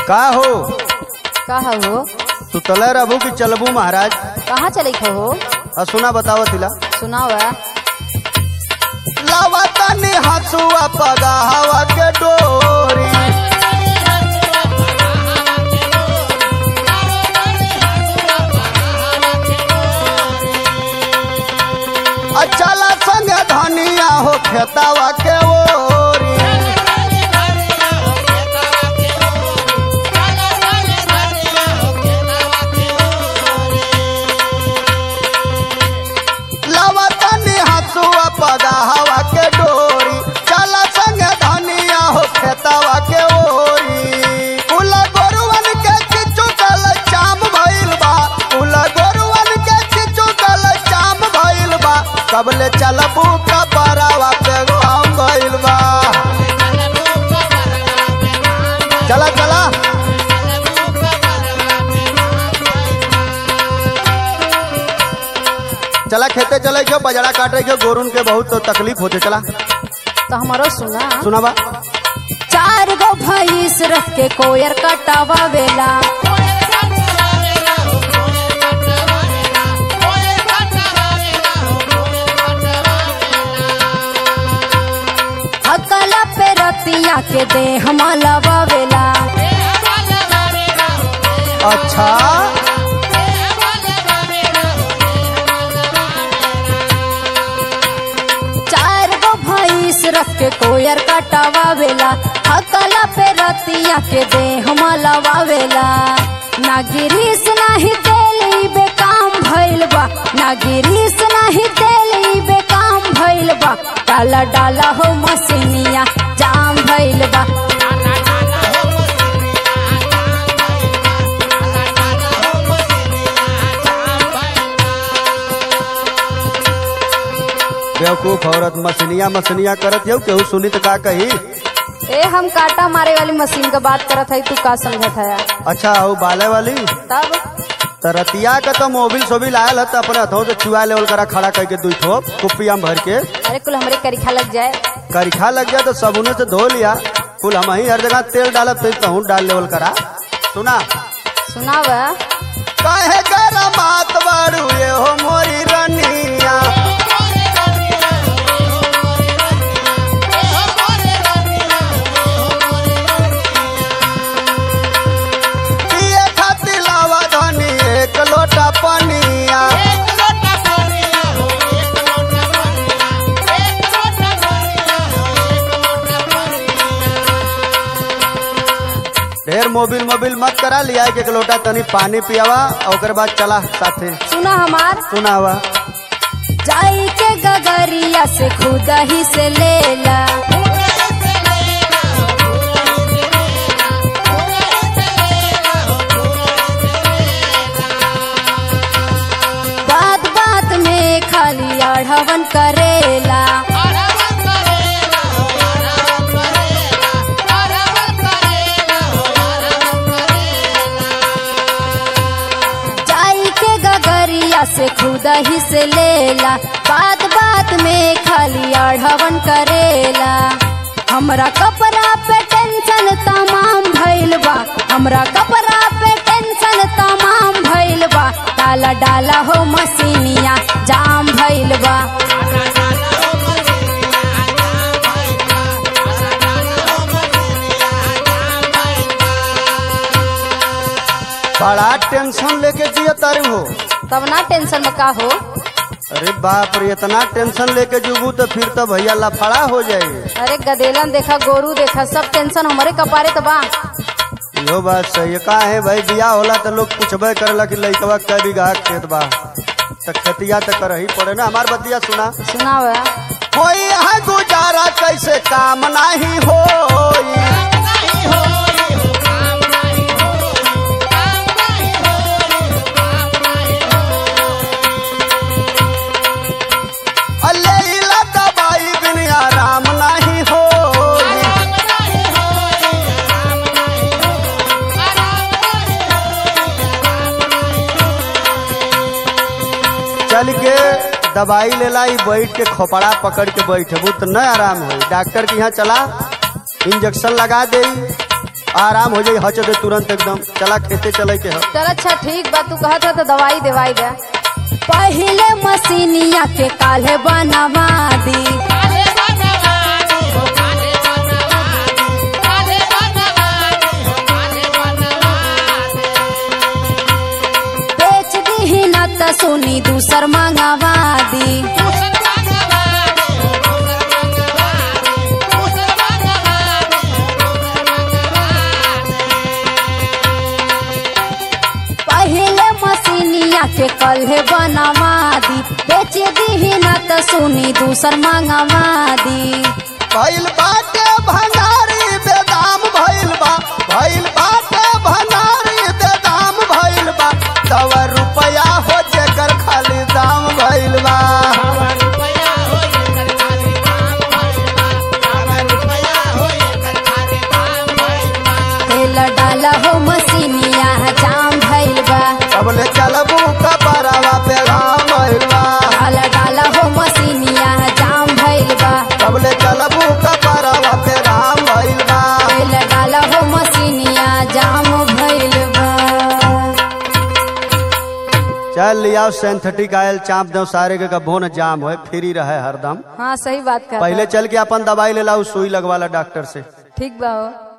का हो कहा हो सुतले रहबू कि चलबू महाराज कहाँ चले हो आ सुना बताओ तिला सुनाव लावतनी हसुआ पगाहवा के डोरी अचला संग धनिया हो खेतावा के ओरी लावतनी हसुआ पगाहवा के डोरी चला संग धनिया हो खेतावा के ओरी उला गोरुवन के चिचुकल चाम भइल बा उला गोरुवन के चिचुकल चाम भइल बा कबले चलबू कपरावा पे घाम भइल बा चला चला चला खेते चले क्यों बजड़ा काटे क्यों गोरुन के बहुत तो तकलीफ होते चला तो हमारो सुना सुनाबा चार गो भैंस रख के कोयर कटावा वेला अकला पे रतिया के दे हमलवा वेला अच्छा चार गो भैंस रख के कोयर कटावा वेला अकला पे रतिया के दे हमलवा वेला ना गिरीस नाही तेली बेकाम भइल बा ना गिरीस नाही तेली बेकाम भइल बा डाला डाला हो मसीनिया जाम भइल बा बेवकूफ औरत मसनिया मसनिया करत यौ केहू सुनी तो का कही ए हम काटा मारे वाली मशीन का बात करत है तू का समझत है अच्छा हो बाले वाली तब तरतिया के तो मोबिल सोबिल आयल है तो अपने हथों से चुआ लेवल करा खड़ा करके दुई ठो कुपिया में भर के अरे कुल हमरे करिखा लग जाए करिखा लग गया तो साबुने से धो लिया कुल हम ही हर जगह तेल डालब फिर तहूँ डाल लेवल करा सुना सुनाव काहे गरम बात बारू ये हो मोरी रनिया पिए खातिर लावा धनी एक लोटा पनिया ढेर मोबिल मोबिल मत करा लिया एक लोटा तनी पानी पियावा और ओकर बाद चला साथे सुना हमार सुनावा जाई के गगरिया से खुदा ही से लेला बात बात में खाली आढ़वन करेला जाई के गगरिया से खुदा ही से लेला बात बात में खाली आढ़वन करेला हमरा कपड़ा पे टेंशन तमाम भइल बा हमरा कपड़ा पे टेंशन तमाम भइल बा डाला डाला हो मसीनिया जाम भइल बा बड़ा टेंशन लेके जिया तारू हो तब ना टेंशन में का हो अरे बाप रे इतना टेंशन लेके जुबू तो फिर तो भैया लफड़ा हो जाएगी अरे गदेलन देखा गोरू देखा सब टेंशन हमारे कपारे तो बा इहो बात सही है का है भाई बियाह होला तो लोग पूछबे करेला कि लइकवा कै बीघा खेत बा तो खेतिया तो कर ही पड़े ना हमार बतिया सुना सुनाव कोई यहाँ गुजारा कैसे काम नहीं हो दवाई बिन आराम नहीं हो चल के दवाई लेला ई बैठ के खोपड़ा पकड़ के बैठबू तो न आराम हो डॉक्टर के यहाँ चला इंजेक्शन लगा दे आराम हो जाई हच दे तुरंत एकदम चला खेते चले के ह चल अच्छा ठीक बा तू कहत हो तो दवाई देवाई दे पहले मसीनिया के काले बनवा दी बेच दी न त सोनी दूसर मंगवा दी पहले मसीनिया के कल्हे बनवा दी बेच दी न त सोनी दूसर मंगवा दी भइल बाटे भंडारी बेदाम भइल बा भइल बाटे भंडारी बेदाम भइल बा सवा रुपया हो जेकर खाली दाम भइल बा तेल डाला हो मसीनिया जाम भइल बा सबले चलबू कपड़वा पे घाम भइल बा डाल डाला हो मसीनिया जाम भइल बा सबले चलबू कपड़वा पे घाम भइल बा तेल डाला हो मसीनिया जाम भइल बा चल लियाओ सिंथेटिक आयल चाप दो सारे के कबो न जाम होए फ्री रहे हरदम हाँ सही बात कर पहले चल के अपन दवाई ले लाओ सुई लगवाला डॉक्टर से ठीक बा हो